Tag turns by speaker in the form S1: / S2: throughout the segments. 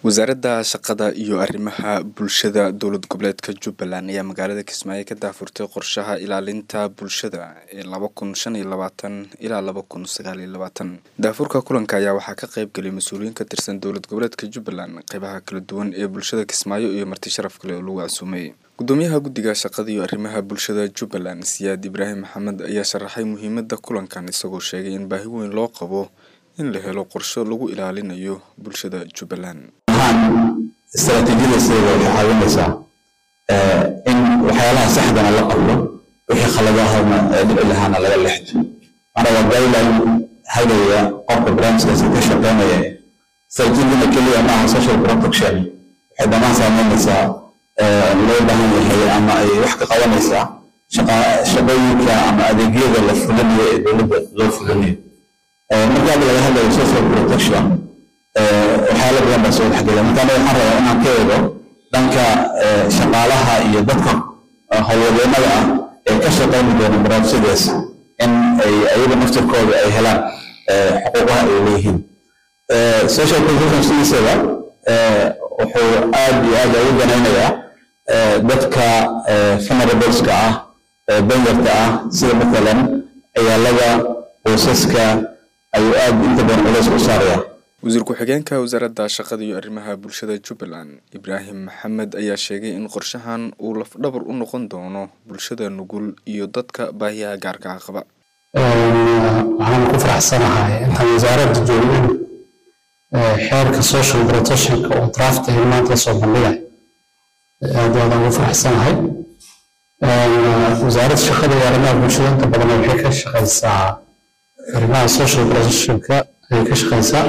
S1: wasaaradda shaqada iyo arrimaha bulshada dowlad goboleedka jubbaland ayaa magaalada kismaayo ka daafurtay qorshaha ilaalinta bulshada ee laba kun shan iyo labaatan ilaa laba kun sagaal iyo labaatan daafurka kulanka ayaa waxaa ka qayb galay mas-uuliyiin ka tirsan dowlad goboleedka jubbaland qeybaha kala duwan ee bulshada kismaayo iyo marti sharaf kale oo lagu casuumay gudoomiyaha guddiga shaqada iyo arrimaha bulshada jubbaland siyaad ibraahim maxamed ayaa sharaxay muhiimada kulankan isagoo sheegay in baahi weyn loo qabo in la helo qorsho lagu ilaalinayo bulshada jubbaland
S2: istaraatiijiyadaseeda waxay caawinaysaa in waxyaalaha saxdana la qablo wixii khaladahana dhici lahaana laga leexdo macnaa waa guideline hagaya qofka barnaamijkaasi ka shaqeynaya istaraatiijiyadana keliya maaha social protection waxay dhammaan saameynaysaa loo baahan yahay ama ay wax ka qabanaysaa shaqooyinka ama adeegyada la fulinayo ee dowladda loo fulinayo marka hadda laga hadlayo social protection waxyaala badan baa soo dhexgela marka aniga waxaan rabaa inaan ka eego dhanka shaqaalaha iyo dadka howlwadeennada ah ee ka shaqayni doona barnaamijyadaas in ay ayaga naftirkooda ay helaan xuquuqaha ay leeyihiin social protection sidiisaba wuxuu aad iyo aad ugu ganaynayaa dadka vulnerableska ah danyarta ah sida matalan ciyaalada qoysaska ayuu aad inta badan culays u saaraya
S1: wasiir ku-xigeenka wasaaradda shaqada iyo arrimaha bulshada jubbaland ibraahim maxamed ayaa sheegay in qorshahan uu lafdhabar u noqon doono bulshada nugul iyo dadka baahiyaha gaarka ah qaba
S3: waxaan ku faraxsanahay intaan wasaaradda joogin xeerka social protectionka oo draft ay maanta soo bandhigay aad aadaan ugu faraxsanahay wasaaradda shaqada iyo arrimaha bulshada inta badan waxay ka shaqaysaa arrimaha social protectionka ayay ka shaqaysaa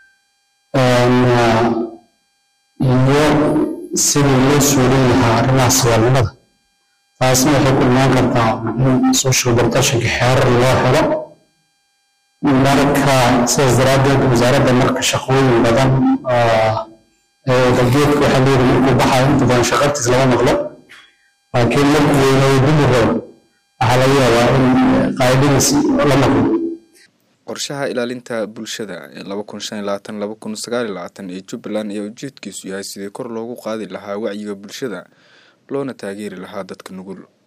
S3: iyo sidii loo suulin lahaa arrimaha saboolnimada taasna waxay ku imaan kartaa in social protectionka xeerar loo helo marka sidaas daraaddeed wasaaradda marka shaqooyin badan geedka waxaa leeyahay markuu baxayo inta badan shaqartiis lama maqlo laakiin markuu weynayo dili rabo waxaa laga yaabaa in qaadadiis la maqlo
S1: qorshaha ilaalinta bulshada ee laba kun shan iyo labaatan laba kun sagaal iyo labaatan ee jubbaland ayaa ujeedkiisu yahay sidii kor loogu qaadi lahaa wacyiga bulshada loona taageeri lahaa dadka nugul